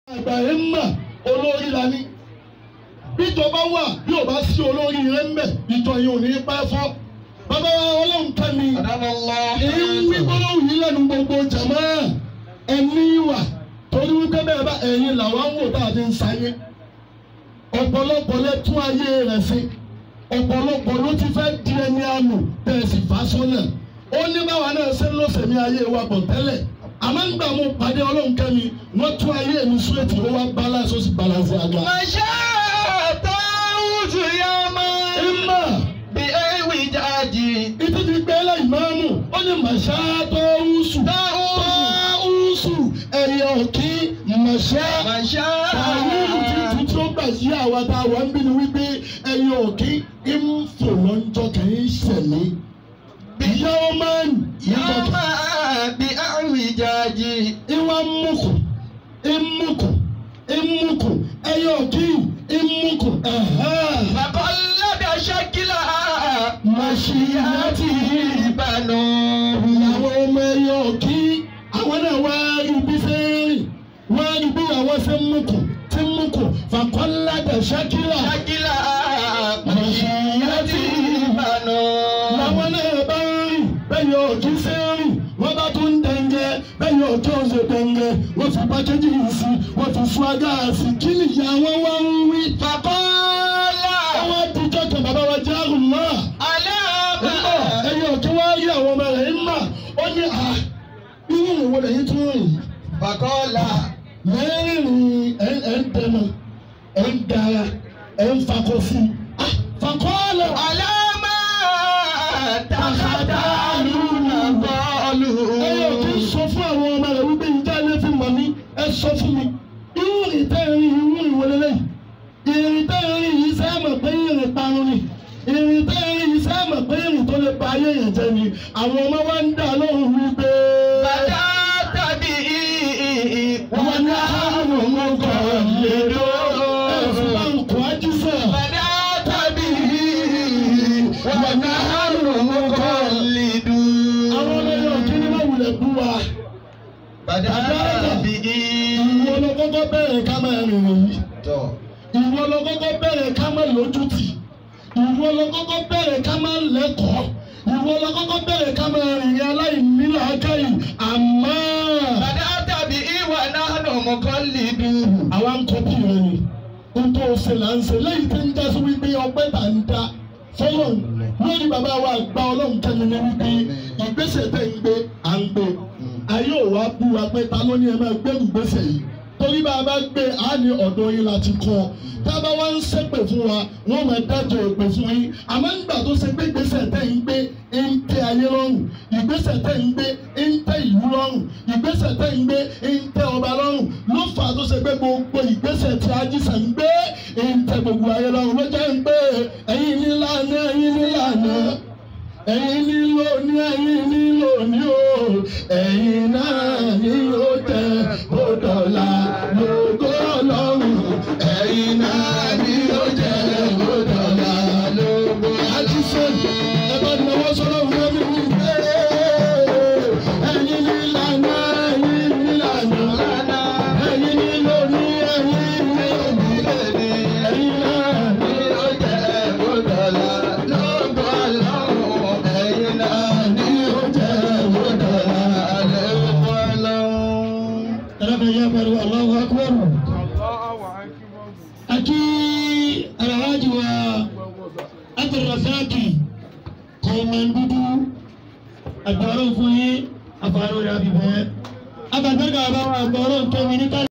àgbà yẹn ń mà olórí la ní bíjọba wà bí ò bá sí olórí rẹ ń bẹ ìjọ yìí ò ní pẹ́ fọ́ bàbá wa ọlọ́run tẹ́ mi èyí ń wí gbólóhùn yìí lẹ́nu gbogbo jàmá ẹni wà torí wípé bẹ́ẹ̀ bá ẹ̀yin làwọn ń wò tá a ti ń sáyé ọ̀pọ̀lọpọ̀ lẹ tún ayé rẹ̀ sí ọ̀pọ̀lọpọ̀ ló ti fẹ́ di ẹni àánú bẹ́ẹ̀ sì fà sọ́nà ó ní báwa náà ṣe ń lọ sẹ̀mí ayé wa bọ̀ tẹ́lẹ̀ àmọ́ ń gbà mo pàdé ọlọ́run kẹ́mi wọ́n tún ayé mi súwètì ó wá balance ó sì balance àgbà. Màṣá táwùtù yá máa ìmọ̀ bí ewì jáde. ìtú ti gbé lẹ́yìn máàmù ó ní màṣá tó wúsù tó wúsù ẹ̀yẹ òkí màṣá Màṣá àwùjù títí tí ó gbà yí àwa tá a wà ń bí ni wípé ẹ̀yẹ òkí ń fò lọ́njọ́ kì í ṣẹ̀mí. ìyàwó máa ń yá yíjọ́ kì máa bí ewì jáde. ìwà mùkù ìmùkù ìmùkù ẹ̀yẹ òkí ìmùkù ẹ̀hẹ́. Bàkọ́lẹ́bẹ̀ ṣẹ́kílà. Màṣíyàtì ìbànú. àwọn ọmọ ẹyọ òkí àwọn náà wá rí bí ṣe ń rìn wá rí bí àwọn ṣe ń mùkù tí ń mùkù fàkọ́ládà ṣákìlà Ṣẹ́kílà. Màṣíyàtì ìbànú. làwọn náà bá ń rìn bẹ́ẹ̀ yọ òkí ṣe ń rìn wọ́n bá tún dẹ̀ngẹ́ bẹ́ẹ̀ yọ òkí ọ̀ṣẹ̀ dẹ̀ngẹ́ wọ́n fi pàkéjì yìí sí wọ́n fi fún agá sí kí nìyá wọn wá ń wí. Fàkọ́lá. àwọn àtijọ́ kan bàbá wa jẹ́ àrùn náà. Aláàbà. ẹyọ kí wọ́n rí àwọn ọmọ rẹ̀ ń mà ó ní à irú ìwọ lẹ́yìn tó rìn yìí Fàkọ́lá. mẹ́rin ẹ̀ ẹ̀ ń dẹnu ẹ̀ ń gara ẹ̀ ń fakọ sí i Ah, fakọ́ọ̀lọ̀ Aláàmà. Tàkàtà lùnà bọ́ọ̀lù. ẹyọ kí sọ fún àwọn ọmọ rẹ̀ wípé ìjà ilé fi mọ̀ mí ẹ sọ fún mi irú ìtẹ́rin irú ìwọ lẹ́lẹ́yìn ìrìn tẹ́rin yìí sẹ́ mọ̀ pé ìrìn parun ni ìrìn tẹ́rin yìí sẹ́ mọ̀ pé ìrìn tó lè pa ayé yẹn jẹ́ ni àwọn ọmọ wa ń dà lóhùn wípé. Bàdá tàbí wọ́n ní àrùn mọ́kọ̀ lérò ẹ̀fún báńkù ajísọ̀. Bàdá tàbí wọ́n ní àrùn mọ́kọ́ lìdú. àwọn ọlọ́yọ̀ kí ni wọ́n wulẹ̀ bú wa. Bàdá tàbí ìwọ ló kọ́kọ́ bẹ̀rẹ̀ ká máa rìnrìn yìí. tọ̀. ìwọ ló kọ́kọ́ bẹ̀rẹ̀ ká máa lójútì. ìwọ ló kọ́kọ́ bẹ̀rẹ̀ ká máa lẹ́kọ̀ọ́. ìwọ ló kọ́kọ́ bẹ̀rẹ̀ ká máa rìnrìn aláìnílò akáyì. àmọ́ Bàdá tàbí ìwà náà mọ́kọ́ lìdú. àwa ń kọ́ bí rẹ ni. n tó ṣe là ń ṣe lẹ́yìn tí ń já sí wípé ọpẹ́ tà ń dá fọlọ́n lórí bàbá wa gba ọlọ́run kẹ́mi ní wípé ìgbésẹ̀ tẹ̀ ń gbé à ń gbé ayé ò wá bú wa pé ta ló ní ẹ máa gbẹ́rù gbèsè yìí torí bá a bá gbé a ní ọ̀dọ̀ yín láti kọ́ tá a bá wá ń ṣépè fún wa wọ́n máa dájọ́ ìpè fún yín àmọ́ nígbà tó ṣe pé ìgbésẹ̀ tẹ̀ ń gbé ń tẹ́ ayé lọ́rùn ìgbésẹ̀ tẹ̀ ń gbé ń tẹ́ ìlú lọ́rùn ìgbésẹ̀ tẹ̀ ń gbé ń tẹ́ ọba lọ́rùn ló fà á tó ṣe pé gbogbo ìgbésẹ̀ tí ajísà ń gbé ń tẹ́ gbogbo ayé lọ́rùn ló jẹ́ ń pé ẹ̀yin nílànà ẹ̀yin nílànà ẹ̀yin nílò ní ẹ̀yin nílò ní o ẹ̀yin náà ní ó tẹ ó dọ̀la lógo ọlọ́run ẹ̀yin náà ní ó tẹ ó dọ̀la lógo. àti sẹ́ni ẹ bá náwó sọ́dọ̀ fún mi wí pé ẹ̀yin nílànà ẹ̀yin nílànà ẹ̀yin nílò ní ẹ̀yin nílò ní ẹ̀yin náà ní ó tẹ ó dọ̀la lógo ọlọ́run ẹ̀yin náà ní ó tẹ ó dọ̀la lógo ọlọ́run. Ẹlẹ́bẹ̀ẹ́ yẹ pẹ̀lú Allahu Akbar. Aki Alhaji wa Abdulrasaki Kọ̀ọ̀mọ̀ndúdú agbọ̀rọ̀ fún yín àfààní rẹ̀ àbíbẹ̀. Abàtẹ́gà àbáwọ̀ agbọ̀rọ̀ tóbi ní kálí.